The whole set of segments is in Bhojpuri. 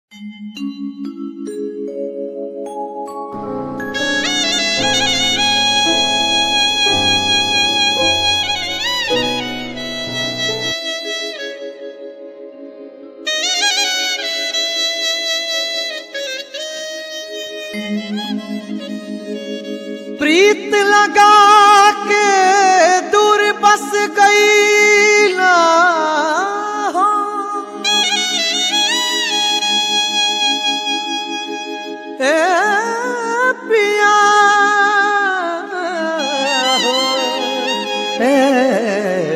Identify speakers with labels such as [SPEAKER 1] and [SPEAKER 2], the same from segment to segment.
[SPEAKER 1] प्रीत लगा के दूर बस गई ना हो ए पिया हो ए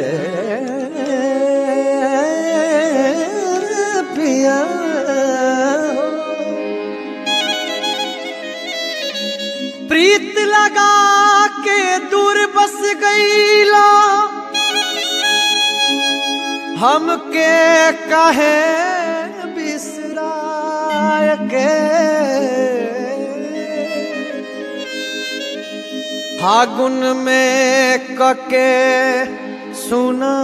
[SPEAKER 1] पिया हो प्रीत लगा के दूर बस गईला हमके कहे बिसराय के फागुन में कके सुना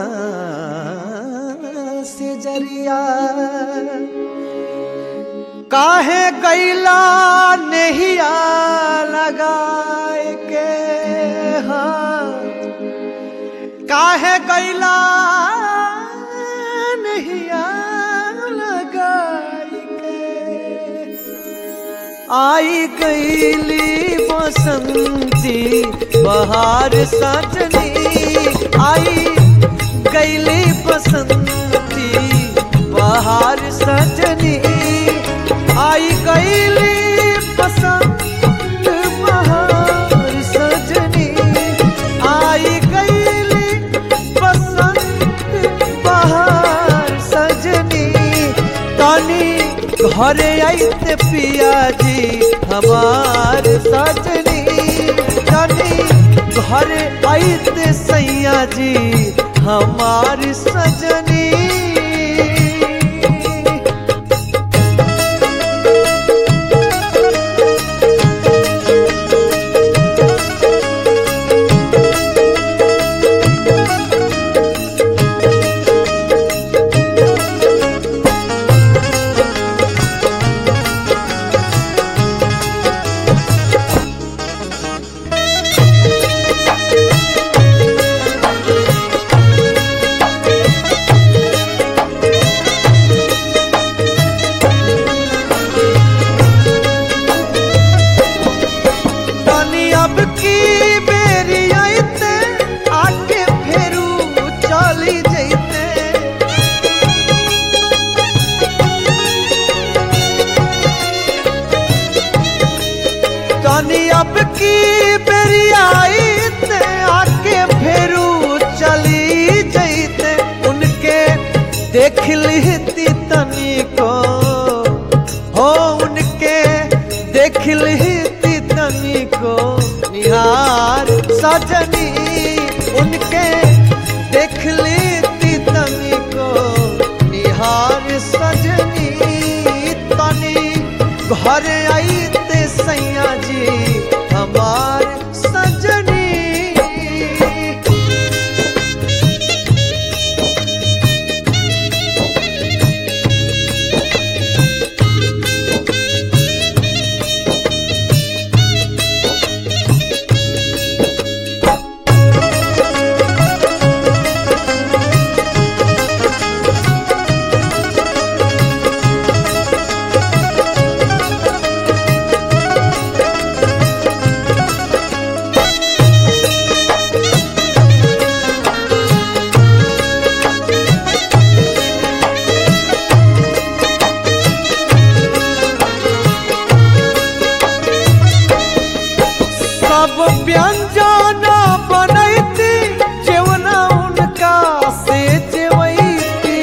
[SPEAKER 1] से जरिया काहे गैला नहिया लगाए के हाँ काहे गैला नहिया लगाए के आई गईली बसंती बहार सजनी आई गईली बसंती बहार सजनी आई गईली बसंत बहार सजनी आई गईली बसंत बहार सजनी तानी घरे आइते पिया जी हमार सजनी तानी घरे आइते सैया जी हमार सजनी तनी अब की बेरी आइते आके फेरू चली जैते तनी अब की बेरी आइते आके फेरू चली जैते उनके देख लिहती तनी को हो उनके देख लिहती तनी को निहार सजनी उनके देख लेती तनी को निहार सजनी तनी घर आईते सैया जी हमार सजनी सब व्यंजन बनैती जेवना उनका से जेवैती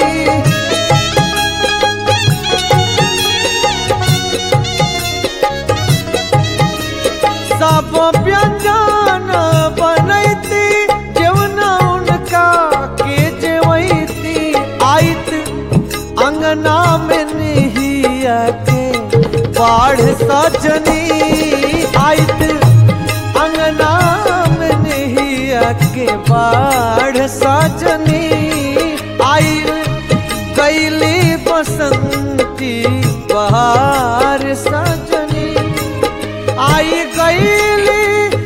[SPEAKER 1] सब व्यंजन बनैती जेवना उनका के जेवैती आइत अंगना में नहिया के बाढ़ सजनी आइत अंगना में नहिया के बाढ़ सजनी आई गईली बसंती बहार सजनी आई गईली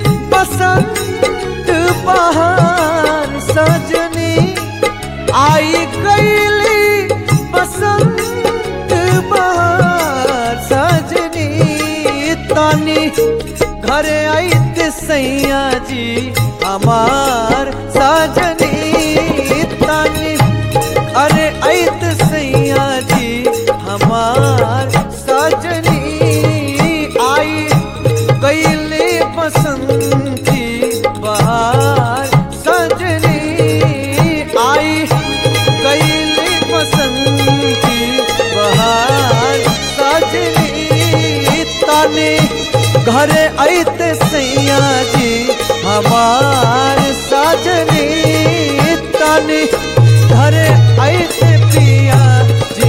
[SPEAKER 1] बसंत बहार सजनी आई गईली बसंत बहार सजनी तानी घरे आईते सैया जी हमार सजनी तानी अरे ऐत सैया जी हमार सजनी आई कैले बसंती बहार सजनी आई कैले बसंती बहार सजनी ताने घरे ऐते सैया जी हमार सजनी ताने घरे ऐते पिया जी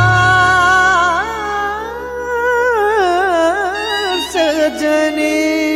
[SPEAKER 1] हमार सजनी